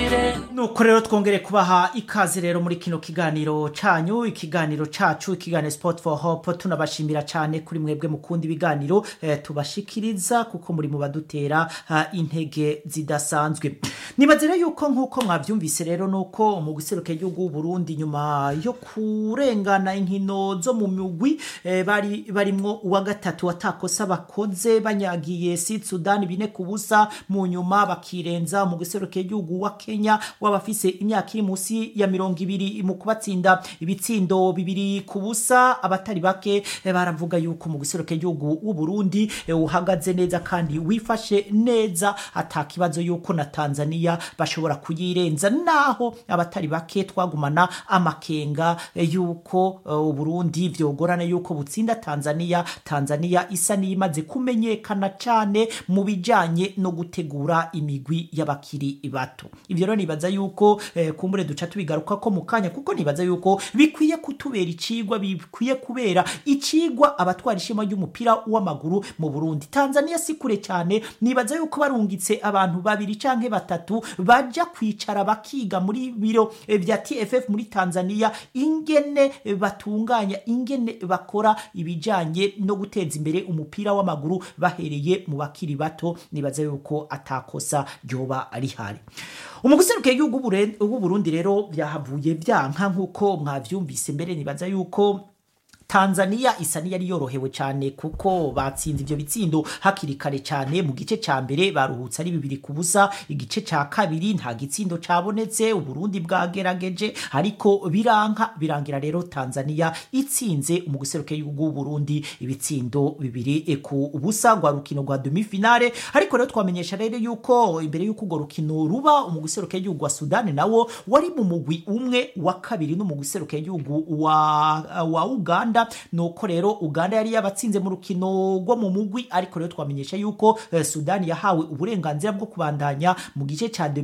nuko rero twongere kubaha ikaze rero muri kino kiganiro canyu ikiganiro cacu ikiganiro sport for hope tunabashimira cane kuri mwebwe mukunda ibiganiro eh, tubashikiriza kuko muri mu badutera uh, intege zidasanzwe nibaze rero yuko nkuko mwavyumvise rero nuko mu guseruka igihugu Burundi nyuma yo kurengana inkino zo mu mugwi eh, bari barimwo uwa gatatu watakosa bakoze banyagiye Sud Sudan bine kubusa mu nyuma bakirenza mu guseruka igihugu wa Kenya wabafise imyaka iri musi ya mirongo ibiri mu kubatsinda ibitsindo bibiri ku busa abatari bake eh, baravuga yuko mu guseruka igihugu w'u Burundi eh, uhagaze neza kandi wifashe neza atakibazo yuko na Tanzania bashobora kuyirenza naho abatari bake twagumana amakenga eh, yuko eh, u Burundi vyogorana yuko butsinda Tanzania Tanzania isa niyimaze kumenyekana cane mu bijanye no gutegura imigwi y'abakiri bato ivyo rero nibaza yuko eh, kumbure duca tubigaruka ko mu kanya kuko nibaza yuko bikwiye kutubera icigwa bikwiye kubera icigwa abatwara ishema ry'umupira w'amaguru mu Burundi Tanzania si kure cyane nibaza yuko barungitse abantu babiri canke batatu baja kwicara bakiga muri biro eh, vya TFF muri Tanzania ingene eh, batunganya ingene bakora ibijanye no guteza imbere umupira w'amaguru bahereye mu bakiri bato nibaza yuko atakosa ryoba rihari umuguseruke y'igihugu w'u Burundi rero byahavuye byanka nkuko mwavyumvise mbere nibaza yuko Tanzania isa niyari yorohewe cyane kuko batsinze ivyo bitsindo hakiri kare cyane mu gice ca mbere baruhutse ari bibiri ku busa igice ca kabiri nta gitsindo cabonetse uburundi bwagerageje ariko biranka birangira rero Tanzania itsinze mu guseruka y'igihugu Burundi ibitsindo bibiri e ku busa rwa rukino rwa demi finale ariko rero twamenyesha rero yuko imbere yuko urwo rukino ruba mu guseruka y'igihugu wa Sudan nawo wari mu mugwi umwe wa kabiri no mu guseruka y'igihugu wa, wa Uganda nuko rero Uganda yari yabatsinze mu rukino rwo mu mugwi ariko rero twamenyesha yuko eh, Sudani yahawe uburenganzira bwo kubandanya mu gice ca